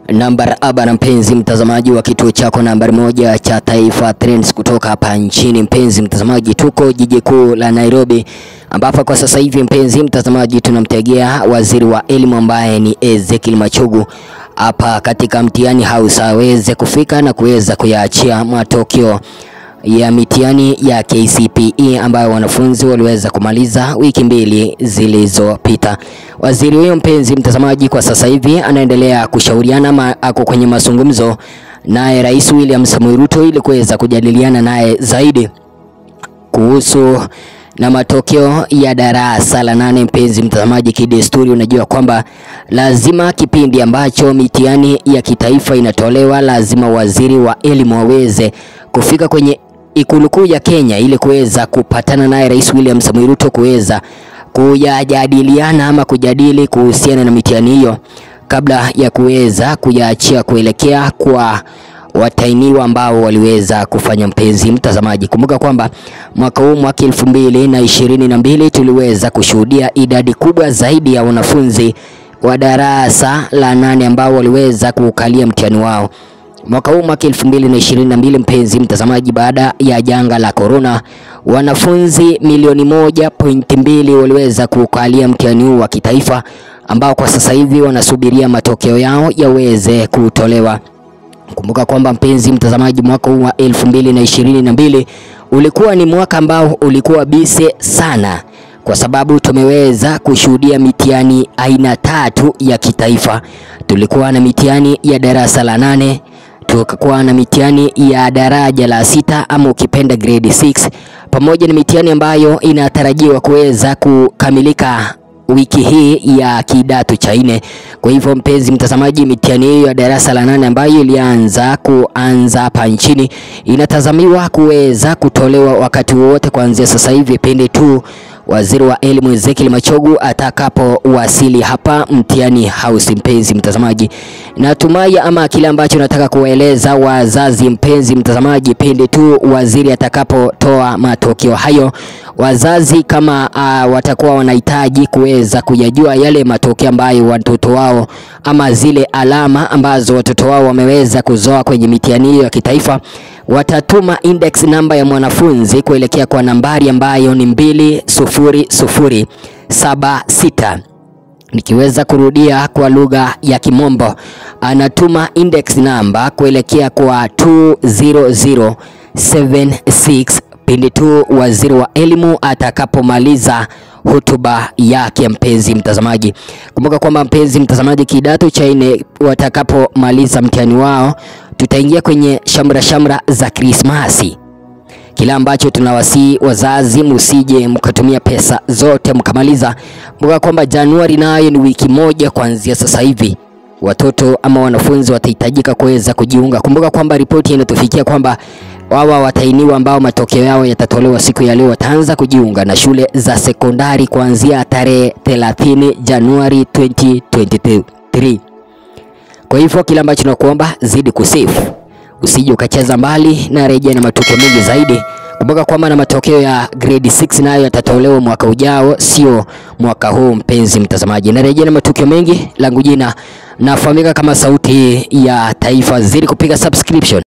Namba aba na mpenzi mtazamaji wa kituo chako nambari moja cha Taifa Trends kutoka hapa nchini. Mpenzi mtazamaji, tuko jiji kuu la Nairobi, ambapo kwa sasa hivi mpenzi mtazamaji, tunamtegea waziri wa elimu ambaye ni Ezekiel Machogu hapa katika mtihani house aweze kufika na kuweza kuyaachia matokeo ya mitihani ya KCPE ambayo wanafunzi waliweza kumaliza wiki mbili zilizopita. Waziri huyo mpenzi mtazamaji, kwa sasa hivi anaendelea kushauriana ma, ako kwenye mazungumzo naye Rais William Samoei Ruto ili kuweza kujadiliana naye zaidi kuhusu na matokeo ya darasa la nane. Mpenzi mtazamaji, kidesturi, unajua kwamba lazima kipindi ambacho mitihani ya kitaifa inatolewa, lazima waziri wa elimu aweze kufika kwenye ikulu kuu ya Kenya ili kuweza kupatana naye Rais William Samoei Ruto kuweza kuyajadiliana ama kujadili kuhusiana na mitihani hiyo kabla ya kuweza kuyaachia kuelekea kwa watainiwa ambao waliweza kufanya. Mpenzi mtazamaji, kumbuka kwamba mwaka huu mwaka elfu mbili na ishirini na mbili tuliweza kushuhudia idadi kubwa zaidi ya wanafunzi wa darasa la nane ambao waliweza kuukalia mtihani wao mwaka huu mwaka elfu mbili na ishirini na mbili. Mpenzi mtazamaji, baada ya janga la korona, wanafunzi milioni moja pointi mbili waliweza kuukalia mtihani huu wa kitaifa ambao kwa sasa hivi wanasubiria matokeo yao yaweze kutolewa. Kumbuka kwamba mpenzi mtazamaji, mwaka huu wa elfu mbili na ishirini na mbili ulikuwa ni mwaka ambao ulikuwa bise sana, kwa sababu tumeweza kushuhudia mitihani aina tatu ya kitaifa. Tulikuwa na mitihani ya darasa la nane, tukakuwa na mitihani ya daraja la sita ama ukipenda grade 6, pamoja na mitihani ambayo inatarajiwa kuweza kukamilika wiki hii ya kidato cha nne. Kwa hivyo mpenzi mtazamaji, mitihani hiyo ya darasa la nane ambayo ilianza kuanza hapa nchini inatazamiwa kuweza kutolewa wakati wowote kuanzia sasa hivi pindi tu waziri wa elimu Ezekiel Machogu atakapowasili hapa mtihani house. Mpenzi mtazamaji, natumai ama kile ambacho nataka kuwaeleza wazazi, mpenzi mtazamaji, pindi tu waziri atakapotoa matokeo hayo, wazazi kama uh, watakuwa wanahitaji kuweza kuyajua yale matokeo ambayo watoto wao ama zile alama ambazo watoto wao wameweza kuzoa kwenye mitihani hiyo ya kitaifa watatuma index namba ya mwanafunzi kuelekea kwa nambari ambayo ni mbili sufuri sufuri saba sita. Nikiweza kurudia kwa lugha ya Kimombo, anatuma index namba kuelekea kwa 20076 pindi tu waziri wa elimu atakapomaliza hotuba yake. Mpenzi mtazamaji, kumbuka kwamba mpenzi mtazamaji, kidato cha nne watakapomaliza mtihani wao, tutaingia kwenye shamra shamra za Krismasi. Kila ambacho tunawasihi wazazi, msije mkatumia pesa zote mkamaliza. Kumbuka kwamba Januari nayo ni wiki moja kuanzia sasa hivi watoto ama wanafunzi watahitajika kuweza kujiunga. Kumbuka kwamba ripoti inatufikia kwamba wawa watainiwa ambao matokeo yao yatatolewa siku ya leo wataanza kujiunga na shule za sekondari kuanzia tarehe 30 Januari 2023. Kwa hivyo kila ambacho tunakuomba zidi kusifu, usije ukacheza mbali na rejea na matukio mengi zaidi. Kumbuka kwamba na matokeo ya grade 6 nayo yatatolewa mwaka ujao, sio mwaka huu. Mpenzi mtazamaji, na rejea na matukio mengi, langu jina nafahamika kama Sauti ya Taifa. Zidi kupiga subscription.